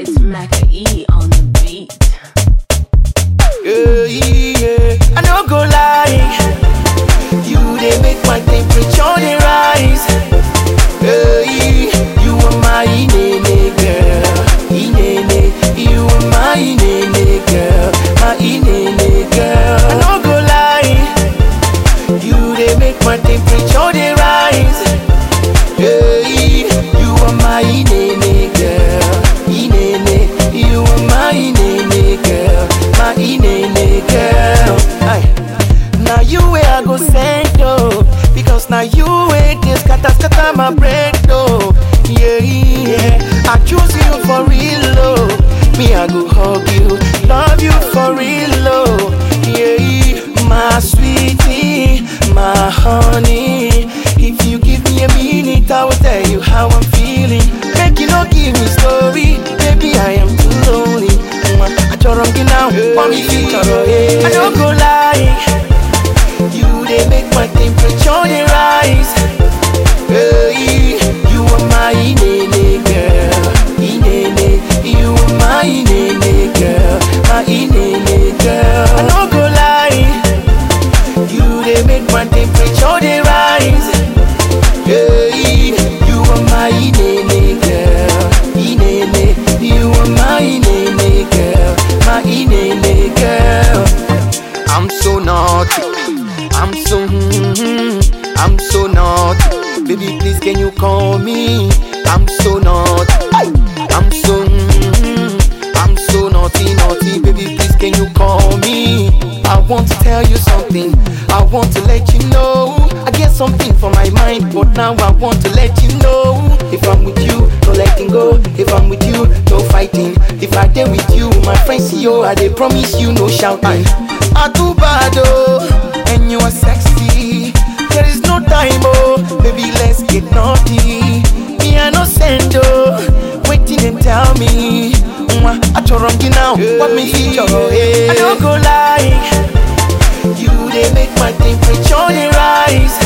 It's Maca E on the beat. Yeah, yeah. I no go lie. You they make my temperature they rise. Hey, you are my inene girl, inene. You are my inene girl, my inene girl. I no go lie. You they make my temperature they rise. Hey, you are my inene girl, inene. You are my inene girl, my inene girl. Aye. Now you where I go send oh, because now you where this scatter scatter my brain oh. Yeah, yeah. I choose you for real oh. Me I go hug you, love you for real oh. Yeah, my sweetie, my honey. If you give me a minute, I will tell you how I'm feeling. Make you no give me story, baby I am too lonely. I don't get now, want me feature I don't go lie. You they make my temperature they rise. Hey, you are my inene girl, inene. You are my inene girl, my inene girl. I no go lie. You they make my temperature they rise. Hey, you are my inene girl, inene. You are my inene girl, my inene girl. I'm so naughty. I'm so, mm, I'm so naughty. Baby, please can you call me? I'm so naughty. I'm so, mm, I'm so naughty, naughty. Baby, please can you call me? I want to tell you something. I want to let you know. I get something for my mind, but now I want to let you know. If I'm with you, no letting go. If I'm with you, no fighting. If I dare with you, my friends, yo, I they promise you no shouting. I too bad, oh, and you are sexy. There is no time, oh, baby, let's get naughty. Me, I no send, oh, waiting and tell me. Mwah, I chorongi now, what me feature, hey. I don't go lie. You, they make my temperature, they rise.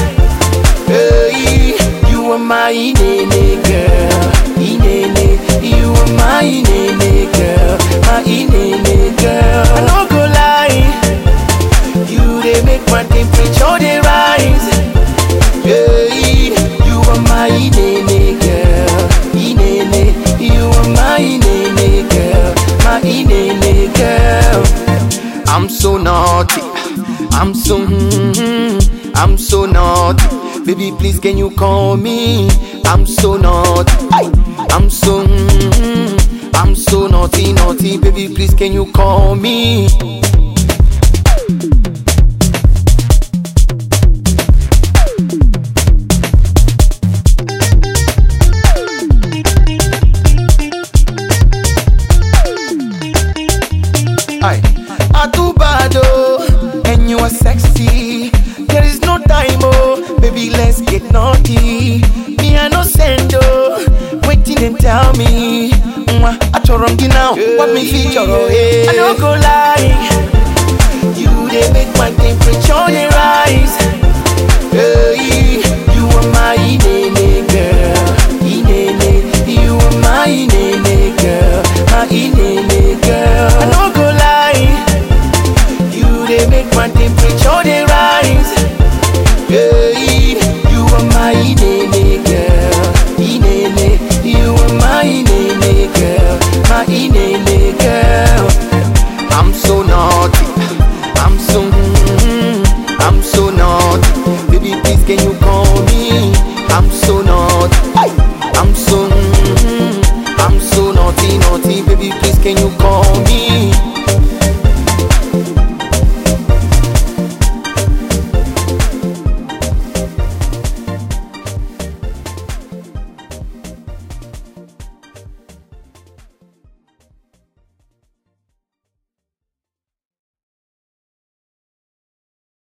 Hey, you are my inene girl, inene. You are my inene girl, my inene girl. I no go lie. You they make my temperature they rise. Hey, you are my inene girl, inene. You are my inene girl, my inene girl. I'm so naughty. I'm so, mm, I'm so naughty. Baby, please can you call me? I'm so naughty. I'm so, mm, I'm so naughty, naughty. Baby, please can you call me? Aye. I too bad oh, and you are sexy. There is no time oh, baby let's get naughty. Me I no send oh, waiting and tell me. Mwah, I chorongi now, what me feature oh hey. I no go lie, you they make my temperature they rise. Hey, you are my inene girl, inene. You are my inene girl, my inene girl. I no go lie, you they make my temperature they rise. Hey, you are my inene girl, inene. You are my inene girl, my inene girl. I'm so naughty, I'm so, mm, I'm so naughty. Baby, please can you call me? I'm so naughty, I'm so